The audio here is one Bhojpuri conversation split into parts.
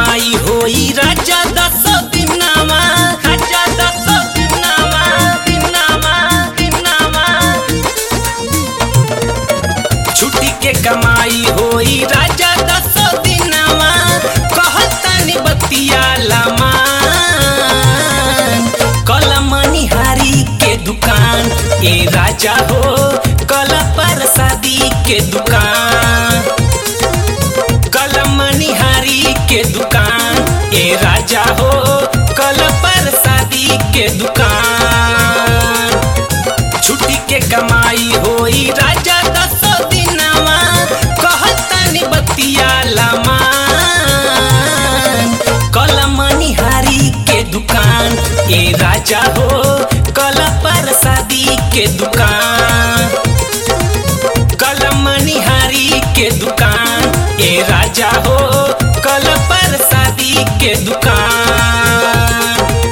कमाई होई राजा दस दिनामा राजा दस दिनामा दिनामा दिनामा छुट्टी के कमाई होई राजा दस दिनामा कहतनी बतिया लमान कल मनिहारी के दुकान ए राजा हो कल प्रसादी के दुकान कल मनिहारी के दुकान ए राजा हो कल प्रसादी के दुकान छुट्टी के कमाई होई राजा दस दिनवा कहतनी बतिया लमान कल मनिहारी के दुकान ए राजा हो कल प्रसादी के दुकान कल मनिहारी के दुकान ए राजा हो कल प्रसादी के दुकान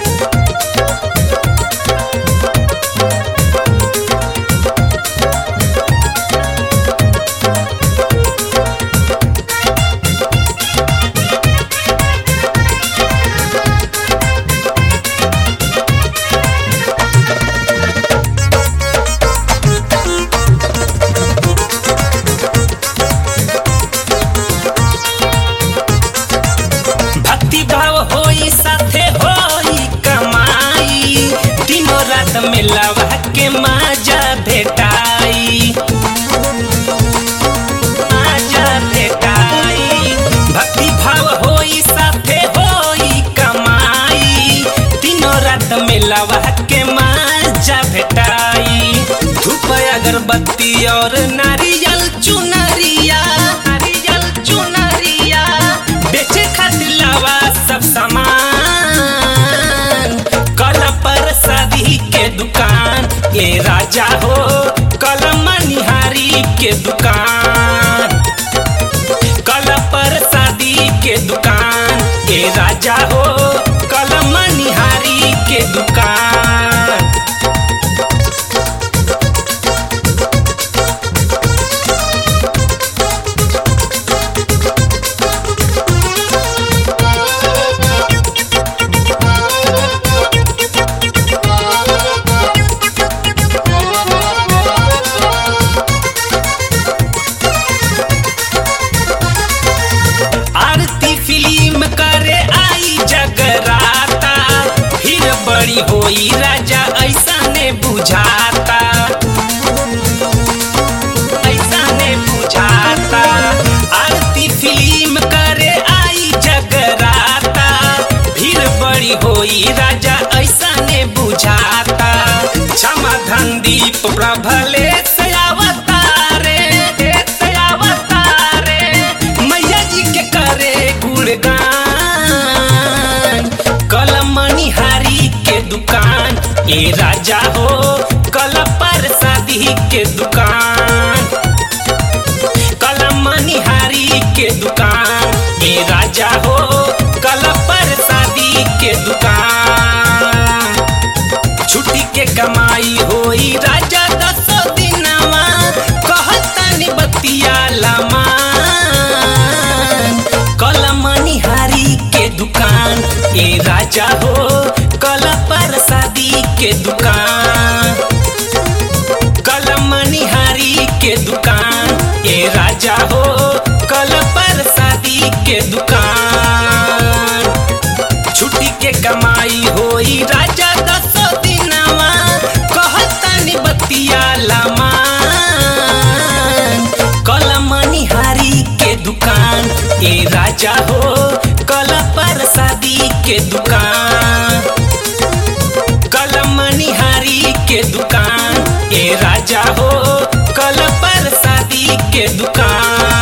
भक्ति भाव होई साथे होई कमाई तीनों रात में लवा के माजा भेटाई माजा भेटाई भक्ति भाव होई साथे होई कमाई तीनों रात में लवा के माजा भेटाई धूप अगरबत्ती और नारियल चुनरिया नारियल चुनरिया बेचे खातिर लावा सब सामान कल पर शादी के दुकान ए राजा हो कल मनिहारी के दुकान कल पर शादी के दुकान ए राजा हो कल मनिहारी के दुकान आरती फिल्म करे आई जगराता फिर बड़ी होई राजा ऐसा ने बुझाता ऐसा ने बुझाता आरती फिल्म करे आई जगराता फिर बड़ी होई राजा ऐसा ने बुझाता क्षमा धन दीप प्रभले से अवतारे से अवतारे मैया जी के करे गुणगान कल मनिहारी के दुकान ए राजा हो कल प्रसादी के दुकान कल मनिहारी के दुकान ए राजा हो कल प्रसादी के दुकान छुट्टी के कमाई होई राजा दस दिनवा कहतनी बतिया लमान कल मनिहारी के दुकान ए राजा हो कल प्रसादी के दुकान कल मनिहारी के दुकान ए राजा हो कल प्रसादी के दुकान छुट्टी के कमाई होई राजा दस दिनवा कहतनी बतिया लमान कल मनिहारी के दुकान ए राजा हो कल प्रसादी के दुकान कल मनिहारी के दुकान ए राजा हो कल प्रसादी के दुकान